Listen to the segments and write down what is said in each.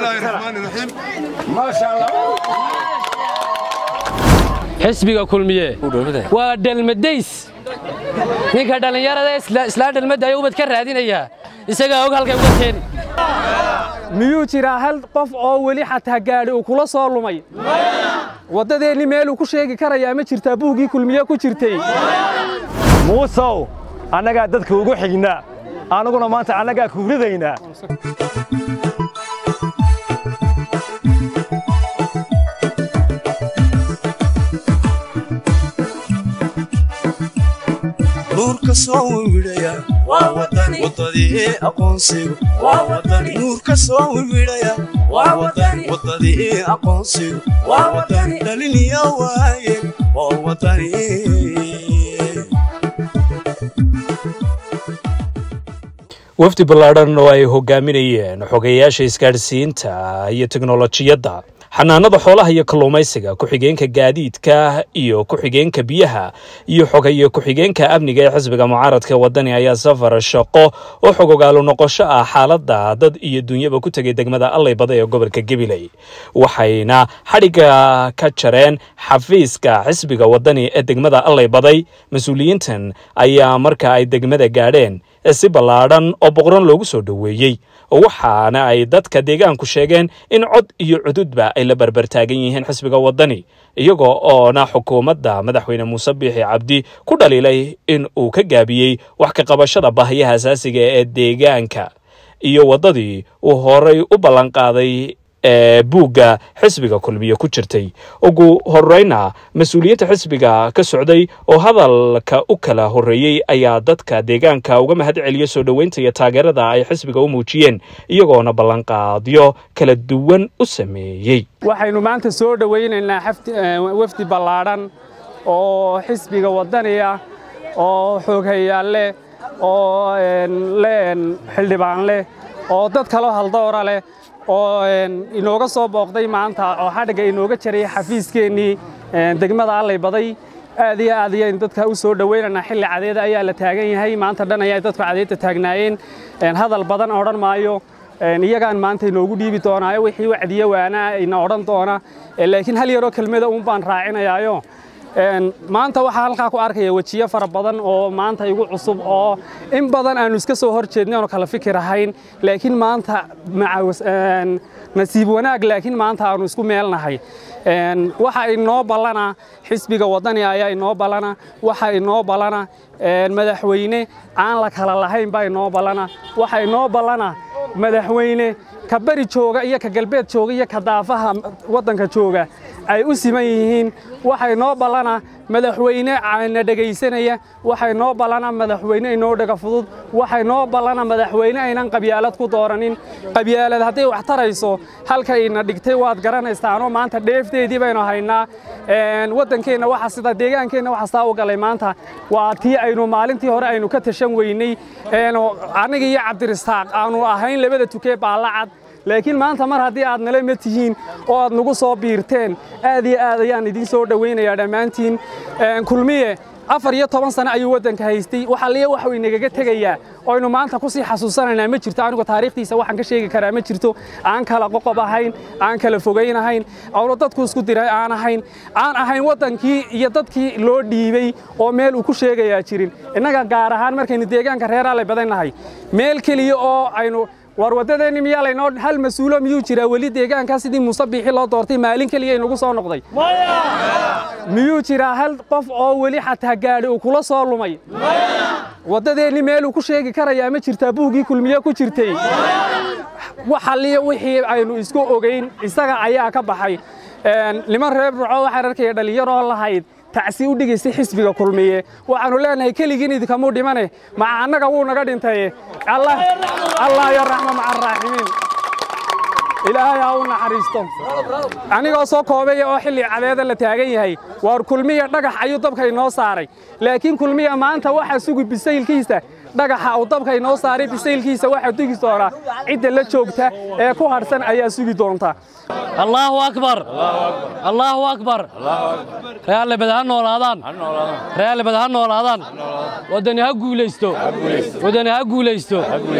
xisbiga kulmiye waa dhalmadays ninka dhallinyarada islaa dhalmadaya ubad ka raadinaya isagaa og halkay uga keeni miyuu jiraa hal qof oo weli xataa gaadhi uu kula soo lumay waddadeenni meeluu ku sheegi karayaa ma jirtaa buuggii kulmiye ku jirtay muusow annagaa dadka ugu xigna annaguna maanta annagaa kuuridaynaa nuurka soo wiwidhaya wadadii aqoonsigu nuurka soo wiwidhaya wadadii aqoonsigu dhaliniya waaye waa wadani wafdi ballaadhan oo ay hogaaminayeen xogeyaasha isgaadhsiinta iyo teknolojiyadda xanaanada xoolaha iyo kalluumaysiga ku-xigeenka gaadiidka iyo ku-xigeenka biyaha iyo xogeyo ku-xigeenka amniga ee xisbiga mucaaradka wadani ayaa safar shaqo oo xogogaalo noqosho ah xaaladda dad iyo dunyaba ku tegay degmada allaybada ee gobolka gabiley waxayna xadhigga ka jareen xafiiska xisbiga wadani ee degmada allaybaday mas-uuliyiintan ayaa marka ay degmada gaadheen si ballaadhan oo boqoran loogu soo dhoweeyey waxaana ay dadka deegaanku sheegeen in cod iyo cududba ay la barbartaagan yihiin xisbiga wadani iyagoo oona xukuumadda madaxweyne muuse biixi cabdi ku dhaliilay in uu ka gaabiyey wax ka qabashada baahiyaha asaasiga ee deegaanka iyo waddadii uu horay u ballanqaaday ee buugga xisbiga kulmiye ku jirtay ugu horeyna mas-uuliyiinta xisbiga ka socday oo hadalka u kala horreeyey ayaa dadka deegaanka uga mahad celiya soo dhoweynta iyo taageerada ay xisbiga u muujiyeen iyagoona ballanqaadyo kala duwan u sameeyey waxaynu maanta soo dhowaynaynaa wafdi ballaadhan oo xisbiga waddani ah oo xooghayaal leh oo xildhibaan leh oo dad kaloo haldoora leh oo inooga soo booqday maanta oo xadhigga inooga jaray xafiiskeennii degmada allay-baday aad iyo aad ayaynu dadka u soo dhowaynaynaa xilli cadeeda ayaa la taagan yahay maanta dhan ayaa dadku cadeedta taagnaayeen hadal badan odhan maayo iyagaan maanta inoogu dhiibi doonaayo wixii wacdiyo waanaa ina odhan doona laakiin hal yaroo kelmada uun baan raacinayaayo maanta waxaa halkaa ku arkaya wejiyo fara badan oo maanta igu cusub oo in badan aanu iska soo hor jeednay oonu kala fikir ahayn laakiin maanta nasiib wanaag laakiin maanta aanu isku meelnahay waxa inoo ballana xisbiga waddani ayaa inoo ballana waxa inoo ballana madaxweyne aan la kala lahayn baa inoo ballana waxa inoo ballana madaxweyne ka bari jooga iyo ka galbeed jooga iyo ka daafaha waddanka jooga ay u siman yihiin waxay noo ballana madaxweyne na dhegaysanaya waxay noo ballana madaxweyne inoo dhega fudud waxay noo ballana madaxweyne aynan qabyaalad ku dooranin qabyaalad hadday wax tarayso halkayna dhigtay waad garanaysaanoo maanta dheefteedii baynu haynaa waddankeenna waxa sida deegaankeenna waxa saa u galay maanta waa tii aynu maalintii hore aynu ka tashan weynay aniga iyo cabdirisaaq aanu ahayn labada tukee baallacad laakiin maanta mar haddii aad nala ma tihiin oo aad nagu soo biirteen aad iyo aad ayaan idiin soo dhowaynayaa dhammaantiin kulmiye afar iyo toban sano ayuu waddanka haystay waxaliya waxuu inagaga tegayaa oynu maanta ku sii xasuusanaynaa ma jirto anigu taariikhdiisa waxaan ka sheegi karaa ma jirto aan kala qoqob ahayn aan kala fogayn ahayn awlo dadku isku diray aan ahayn aan ahayn waddankii iyo dadkii loo dhiibay oo meel uu ku sheegayaa jirin innaga gaar ahaan markaynu deegaanka reeraale badannahay meel keliya oo aynu war waddadeenni miyaa laynoo hal mas-uulo miyuu jiraa weli deegaankaa sidii muuse biixi loo doortay maalin keliya inagu soo noqday miyuu jiraa hal qof oo weli xataa gaadhi uu kula soo lumay waddadeenni meeluu ku sheegi karayaa ma jirtaa buuggii kulmiye ku jirtay waxaliya wixii aynu isku ogayn isaga ayaa ka baxay niman reer burco waxaan arkaya dhallinyaroo lahayd tacsi u dhigaysay xisbiga kulmiye waxaannu leenahay keligiin idinkamuu dhimane maca annaga wuu naga dhintaye allah yaraxma maca araaximiin ilaahay ha u naxariisto anigoo soo koobaya oo xilli cadeeda la taagan yahay waar kulmiya dhagax ayuu dabka inoo saaray laakiin kulmiya maanta waxaa sugi bisaylkiisa dhagaxa uu dabka inoo saaray bisaylkiisa waxaa dugi doonaa cidda la joogta ee ku hadhsan ayaa sugi doonta allaahu akbar allaahu akbar reaalebed ha noolaadaan reaalebed ha noolaadaan waddani ha guulaysto waddani ha guulaysto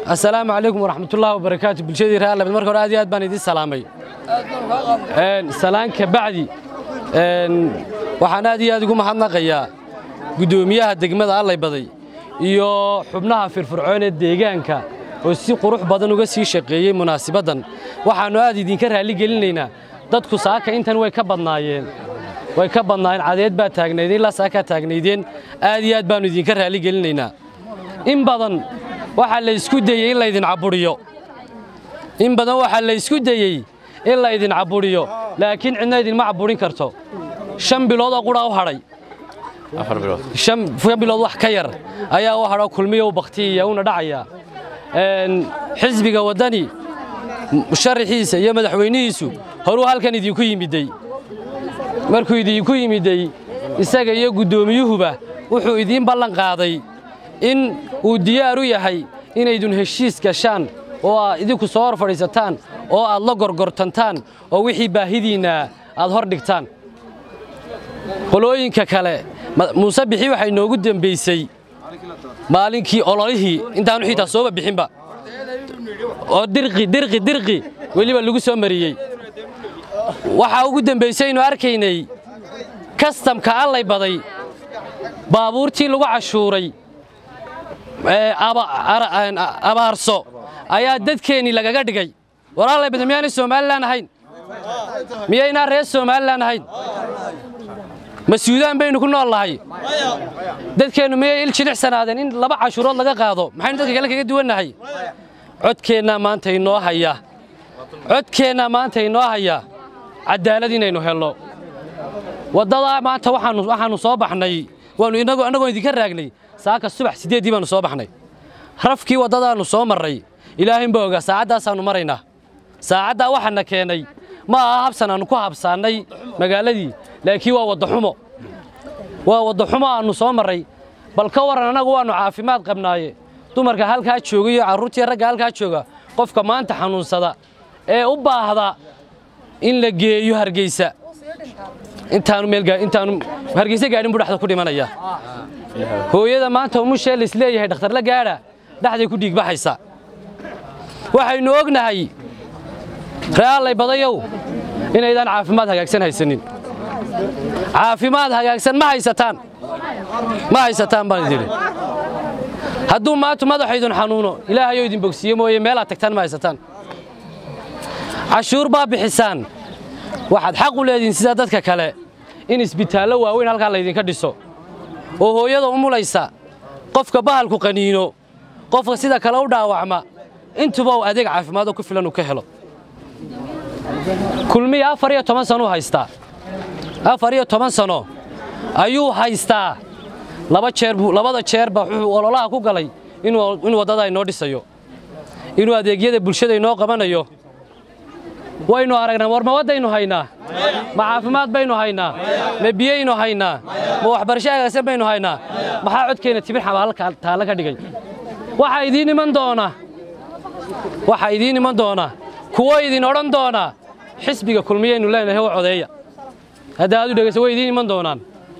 assalaamu calaykum waraxmatullaahi wabarakaatu bulshadii reer alabed marka hore aad iyo aad baan idiin salaamay salaanka bacdi waxaan aad iyo aad ugu mahadnaqayaa guddoomiyaha degmada allay baday iyo xubnaha firfircoon ee deegaanka oo si qurux badan uga sii shaqeeyey munaasibaddan waxaannu aad idinka raalli gelinaynaa dadku saaka intan way ka badnaayeen way ka badnaayeen cadeed baa taagnaydeen ilaa saakaa taagnaydeen aad iyo aad baannu idinka raalli gelinaynaa in badan waxaa la isku dayey in laydin cabudhiyo in badan waxaa la isku dayey in laydin cabudhiyo laakiin cidna idinma caburin karto shan bilood oo qudha u hadhay shan bilood wax ka yar ayaa u hadho kulmiya u baktiyaya una dhacaya xisbiga waddani musharaxiisa iyo madaxweynihiisu horuu halkan idinku yimiday markuu idinku yimiday isaga iyo guddoomiyuhuba wuxuu idiin ballan qaaday in uu diyaar u yahay inaydun heshiis gashaan oo aad idinku soo hor fadhiisataan oo aad la gorgortantaan oo wixii baahidiinna aad hor dhigtaan qolooyinka kale muuse bixi waxay noogu dembaysay maalinkii ololihii intaanu xitaa sooba bixinba oo dirqi dirqi dirqi weliba lagu soo mariyey waxaa ugu dembaysaynu arkaynay kastamka allay baday baabuurtii lagu cashuuray abaarso ayaa dadkeennii lagaga dhigay war allay baday miyaanay somalilan ahayn miyaynaa reer somalilan ahayn ma suudaan baynu ku nool nahay dadkeennu miyay il jilicsanaadeen in laba cashuurood laga qaado maxaynu dadka kale kaga duwannahay codkeennaa maanta inoo haya codkeennaa maanta inoo haya caddaalad inaynu helno waddadaa maanta waxaannu soo baxnay waannu annagoon idinka raagnay saaka subax siddeeddii baannu soo baxnay rafkii waddadaannu soo marray ilaahaynba ogaa saacaddaasaannu maraynaa saacaddaa waxaana keenay ma aha habsan aannu ku habsaannay magaaladii laakiin waa waddaxumo waa waddaxumo aannu soo marray bal ka warran annagu waannu caafimaad qabnaaye dumarka halkaa jooga iyo carruurtiiyo ragga halkaa jooga qofka maanta xanuunsada ee u baahda in la geeyo hargeysa intaanu meelintaanu hargeysa gaadhin buu dhexda ku dhimanaya hooyada maanta umushee laisleeyahay dhakhtarla gaadha dhexday ku dhiigbaxaysa waxaynu ognahay re'aallay badayow inaydaan caafimaad hagaagsan haysanin caafimaad hagaagsan ma haysataan ma haysataan baan idin hadduu maantu madaxaydun xanuuno ilaahayou idin bogsiiye mooye meelaad tagtaan ma haysataan cashuur baa bixisaan waxaad xaq u leedihiin sida dadka kale in isbitaallo waaweyn halkaa laydinka dhiso oo hooyada umulaysa qofka bahalku qaniino qofka sida kale u dhaawacma intuba uu adeeg caafimaadoo ku filan uu ka helo kulmiya afar iyo toban sanuu haystaa afar iyo toban sano ayuu haystaa laba jeer buu labada jeerba wuxuu ololaha ku galay inuu waddada inoo dhisayo inuu adeegyada bulshada inoo qabanayo waynu aragnaa war ma waddaynu haynaa ma caafimaad baynu haynaa ma biyaynu haynaa ma waxbarasho hagaagsan baynu haynaa maxaa codkeenna tibir xabaalka taalla ka dhigay waxaa idiin iman doona waxaa idiin iman doona kuwo idin odhan doona xisbiga kulmiyaynu leenahay oo codeeya hadda aad u dhegayso way idiin iman doonaan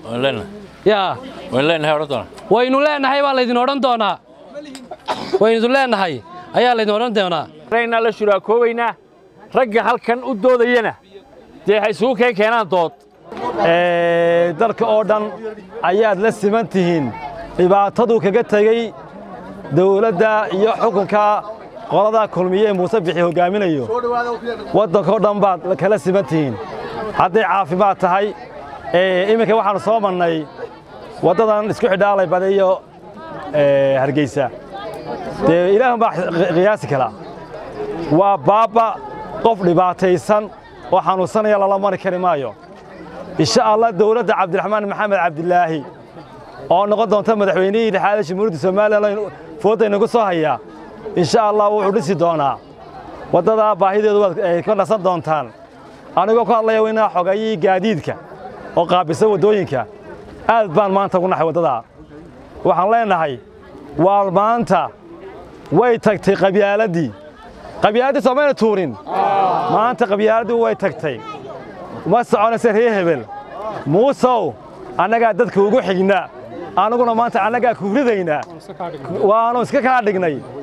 yaa waynu leenahay baa laydin odhan doonaa waynu leenahay ayaa laydin odhan doonaa raynaa la shuraakoobaynaa ragga halkan u doodayana dee waxay isugu keen keenaan dood dalka oo dhan ayaad la siman tihiin dhibaataduu kaga tegey dawladda iyo xukunka qolada kulmiye ee muuse bixi hoggaaminayo waddankao dhan baad kala siman tihiin hadday caafimaad tahay iminka waxaannu soo marnay waddadan isku xidhaalay bada iyo hargeysa dee ilaahun baa qiyaasi kala waa baabba qof dhibaataysan oo xanuunsanaya lala mari kari maayo insha allah dawladda cabdiraxmaan maxamed cabdilaahi oo noqon doonta madaxweynihii lixaada jamhuuriyadda somalilan foodda inagu soo hayaa insha allah wuxuu dhisi doonaa waddadaa baahideedu waad ka nasan doontaan anigoo ku hadlaya weynaa xogayii gaadiidka oo qaabisa waddooyinka aad baan maanta ugu naxay waddadaa waxaan leennahay waa maanta way tagtay qabyaaladii qabyaaladii soomayna tuurin maanta qabyaaladii way tagtay ma soconaysa reer hebel muusow annagaa dadka ugu xigna annaguna maanta annagaa kufridaynaa waannu iska kaa dhignay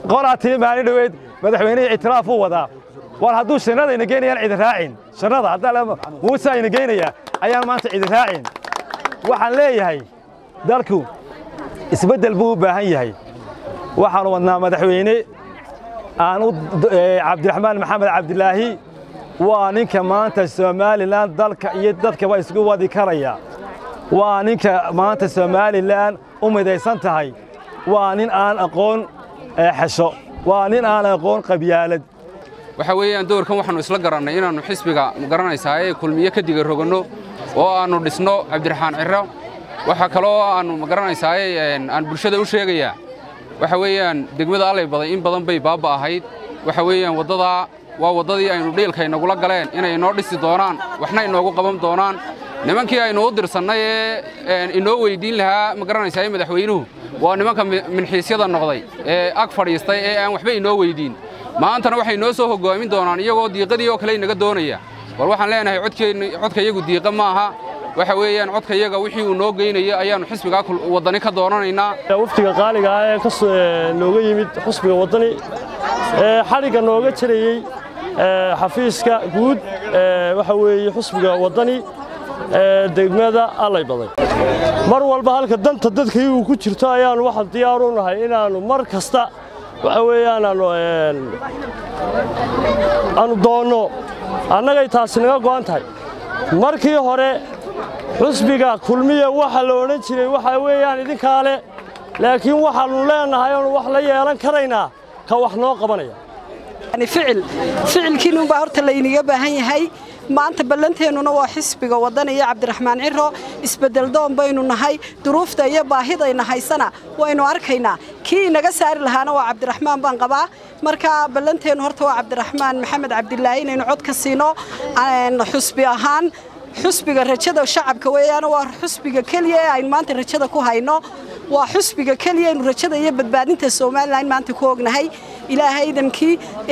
qolaa tii maalin dhoweyd madaxweynihii ictiraaf uu wadaa war hadduu shannada ina geynayaan cidi raacin shannada haddaa muuse ina geynaya ayaan maanta cidi raacin waxaan leeyahay dalku isbeddel buu u baahan yahay waxaanu wadnaa madaxweyne aan u cabdiraxmaan maxamed cabdilaahi waa ninka maanta somalilan dalka iyo dadkaba isku wadi karaya waa ninka maanta somalilan u midaysan tahay waa nin aan aqoon xesho waa nin aan aqoon qabyaalad waxa weeyaan doorkan waxaannu isla garannay inaannu xisbiga magaranaysaa ee kulmiye ka diga roganno oo aannu dhisno cabdiraxmaan cirro waxa kaloo aannu magaranaysaa aan bulshada u sheegayaa waxa weeyaan degmada allay baday in badan bay baabba ahayd waxa weeyaan waddadaa waa waddadii aynu dhiilka inagula galeen inay inoo dhisi doonaan waxna inoogu qaban doonaan nimankii aynu u dirsannay ee inoo weyddiin lahaa ma garanaysaa ee madaxweynuhu waa nimanka minxiisyada noqday ee ag fadhiistay ee aan waxba inoo weyddiin maantana waxay noo soo hoggaamin doonaan iyagoo diiqadii oo kale inaga doonaya war waxaan leenahay codka iyagu diiqa ma aha waxa weeyaan codka iyaga wixii uu noo geynaya ayaannu xisbigaa waddani ka doonanaynaa wafdiga qaaliga ah ee nooga yimid xusbiga waddani ee xadhigga nooga jarayey xafiiska guud waxa weeye xusbiga waddani ee degmada allay baday mar walba halka danta dadkii uu ku jirto ayaannu waxaan diyaar u nahay inaannu mar kasta waxa weeyaan aanu aanu doonno annagay taasi naga go'an tahay markii hore xusbiga kulmiya waxa la odhan jiray waxa weeyaan idinkaa le laakiin waxaannu leennahay oonu wax la yeelan karaynaa ka wax noo qabanaya ficil ficilkiinuunbaa horta layniga baahan yahay maanta ballanteennuna waa xisbiga waddan iyo cabdiraxmaan ciro isbeddeldoon baynu nahay duruufta iyo baahidayna haysana waynu arkaynaa kii inaga saari lahaana waa cabdiraxmaan baan qabaa marka ballanteennu horta waa cabdiraxmaan maxamed cabdilaahi inaynu cod ka siino xusbi ahaan xusbiga rajada shacabka weeyaan waa xusbiga keliya ee aynu maanta rajada ku hayno waa xusbiga keliya aynu rajada iyo badbaadinta somalilan maanta ku ognahay ilaahay idamkii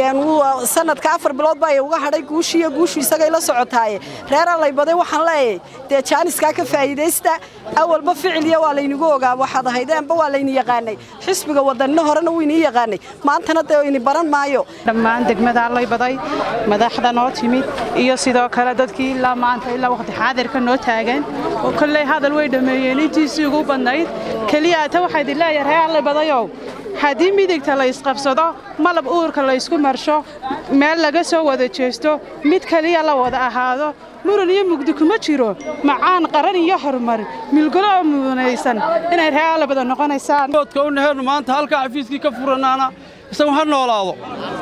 sanadka afar bilood baa uga hadhay guushii iyo guushu isagay la socotaaye reer allay baday waxaan leeyahay dee jaaniskaa ka faa'iidaysta awalba ficil iyo waa laynigu ogaa waxaad ahaydeenba waa layni yaqaanay xisbiga wadanina horena wiinii yaqaanay maantana dee ini baran maayo dhammaan degmada allay baday madaxda noo timid iyo sidoo kale dadkii ilaa maanta ilaa waqti xaadirka noo taagan oo kolley hadal way dhammeeyeen intiisii ugu badnayd keliya ata waxaa idin leeyahay reer allay badayow haddii midigta la isqabsado malab uurka la ysku marsho meel laga soo wada jeesto mid keliya la wada ahaado muran iyo mugdi kuma jiro macaan qaran iyo horumar milgolo oo mudanaysan inay reer allabada noqonaysaan oodka u naheernu maanta halkaa xafiiskii ka furanaana isagu ha noolaado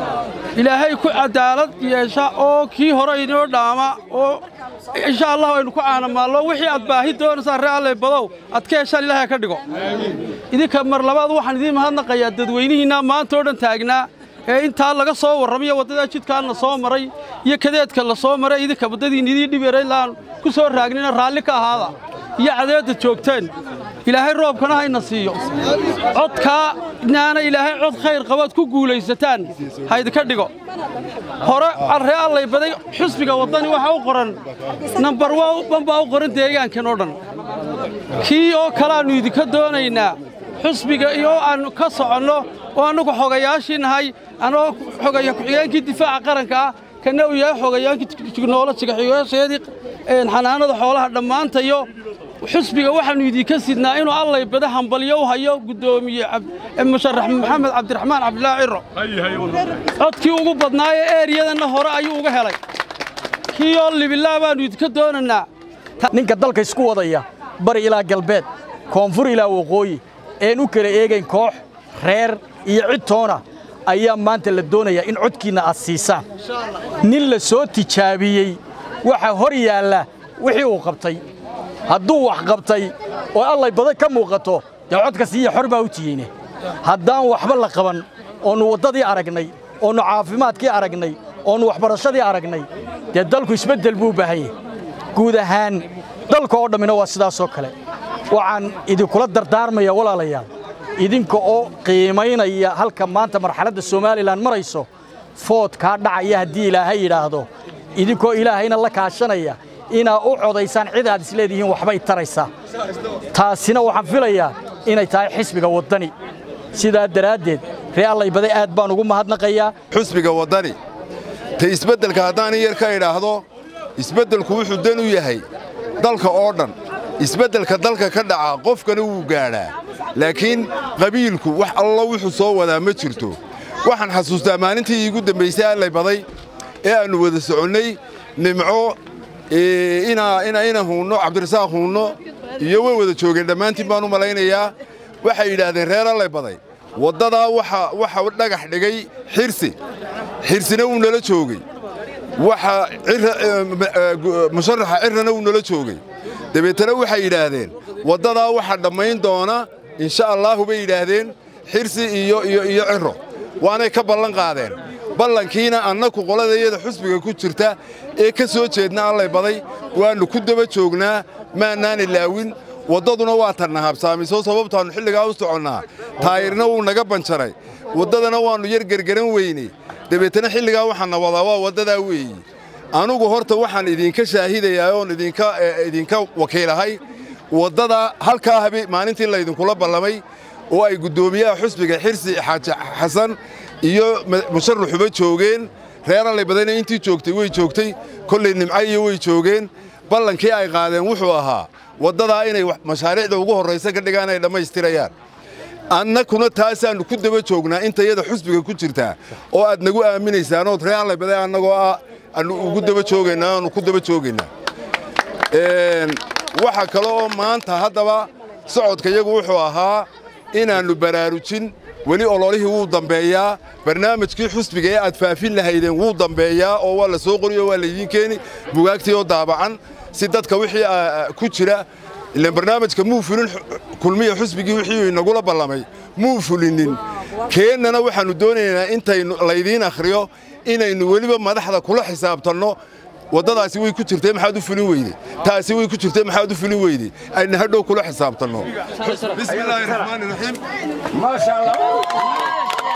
ilaahay ku cadaalad yeesha oo kii hore inoo dhaama oo insha allah aynu ku caanamaallo wixii aad baahi doonaysaa ree allay badow aad ka heshaan ilaahay ka dhigo idinka mar labaad waxaan idiin mahadnaqayaa dadweynihiinnaa maanta oo dhan taagnaa ee intaa laga soo warramayo waddadaa jidkaanna soo maray iyo kadeedka la soo maray idinka waddadiin idii dhibeeray laan ku soo raagnina raalli ka ahaada iyo cadeedda joogteen ilaahay roobkana hayna siiyo codkaa naana ilaahay cod khayr qabaad ku guulaysataan haydinka dhigo hore ree allay baday xusbiga waddani waxaa u qoran nambar wan baa u qoran deegaankan oo dhan kii oo kaleaannu idinka doonaynaa xusbiga iyo aannu ka soconno oo annagu xogayaashii nahay annagoo xogaya ku-xigeenkii difaaca qaranka ah kana uu yahay xogayaankii tiknolojiga xigoyaasheedii xanaanada xoolaha dhammaantayo xusbiga waxaannu idinka sidnaa inuu allay bada hambalyo u hayo guddoomiye musharax maxamed cabdiraxmaan cabdilaahi ciro codkii ugu badnaaye eeriyadanna hore ayuu uga helay kii oo libilaa baannu idinka doonannaa ninka dalka isku wadaya bari ilaa galbeed koonfur ilaa waqooyi een u kala eegayn koox reer iyo cid toona ayaa maanta la doonayaa in codkiinna aad siisaan nin la soo tijaabiyey waxaa hor yaalla wixii uu qabtay hadduu wax qabtay oo allay badan ka muuqato dee codka siiya xor baa u tiyeyne haddaan waxba la qaban oonnu waddadii aragnay oonnu caafimaadkii aragnay oonnu waxbarashadii aragnay dee dalku isbeddel buu u baahan yahay guud ahaan dalka oo dhammina waa sidaasoo kale waxaan idinkula dardaarmaya walaalayaal idinka oo qiimaynaya halka maanta marxaladda somalilan marayso foodkaa dhacaya haddii ilaahay yidhaahdo idinkoo ilaahayna la kaashanaya inaa u codaysaan cid aad isleedihiin waxbay taraysaa taasina waxaan filayaa inay tahay xisbiga waddani sidaa daraaddeed ree allaybaday aad baan ugu mahadnaqayaa xusbiga waddani ta isbeddelka haddaan in yar ka idhaahdo isbeddelku wuxuu dan u yahay dalka oo dhan isbeddelka dalka ka dhaca qofkana wuu gaadhaa laakiin qabiilku wax allo wuxuu soo wadaa ma jirto waxaan xasuustaa maalintii iigu dambaysay allaybaday ee aannu wada soconnay nimco ina huunno cabdirasaaq huunno iyo way wada joogeen dhammaantiin baan u malaynayaa waxay yidhaahdeen reer allaybaday waddadaa waxa dhagax dhigay xirsi xirsina wuu nala joogey waxa musharaxa cirrana wuu nala joogey dabeetana waxay yidhaahdeen waddadaa waxa dhammayn doona insha allaahu bay yidhaahdeen xirsi iyo iyo iyo cirro waanay ka ballan qaadeen ballankiina annaku qoladayada xusbiga ku jirta ee ka soo jeedna allay baday waannu ku daba joognaa maannaan ilaawin waddaduna waa tanna habsaamisoo sababtaannu xilligaa u soconnaa taayirna wuu naga banjaray waddadana waannu yar gergeran weyney dabeetana xilligaa waxaanna wadaa waa waddadaa weeyi anugu horta waxaan idinka shaahidayaa oon idinka wakiilahay waddada halkaa habe maalintii laydinkula ballamay oo ay guddoomiyaha xusbiga xirsi xaaji xasan iyo musharaxuba joogeen reer allaybadayna intii joogtay way joogtay kollay nimca iyo way joogeen ballankii ay qaadeen wuxuu ahaa waddadaa inay mashaariicda ugu horraysa ka dhigaan ay dhammaystirayaan annakuna taasaannu ku daba joognaa intayada xusbiga ku jirtaa oo aad nagu aaminaysaan ood reer allaybaday annagoo ah aannu ugu daba joogaynaa aannu ku daba joogaynaa waxa kale oo maanta haddaba socodka iyagu wuxuu ahaa inaannu baraarujin weli ololihii wuu dambeeyaa barnaamijkii xusbiga ee aad faafin lahaydeen wuu dambeeyaa oo waa la soo qoriyo waa laydiin keeni bugaagtii oo daabacan si dadka wixii ku jira ilaan barnaamijka muu fulin kulmiya xusbigii wixii inagula ballamay muu fulinin keennana waxaannu doonaynaa intaynu laydiin akhriyo inaynu weliba madaxda kula xisaabtanno waddadaasi way ku jirtay maxaad u fulin weyde taasi way ku jirtay maxaad u fulin weyde ayna hadhow kula xisaabtanno bismillaahi raxmaani raxiim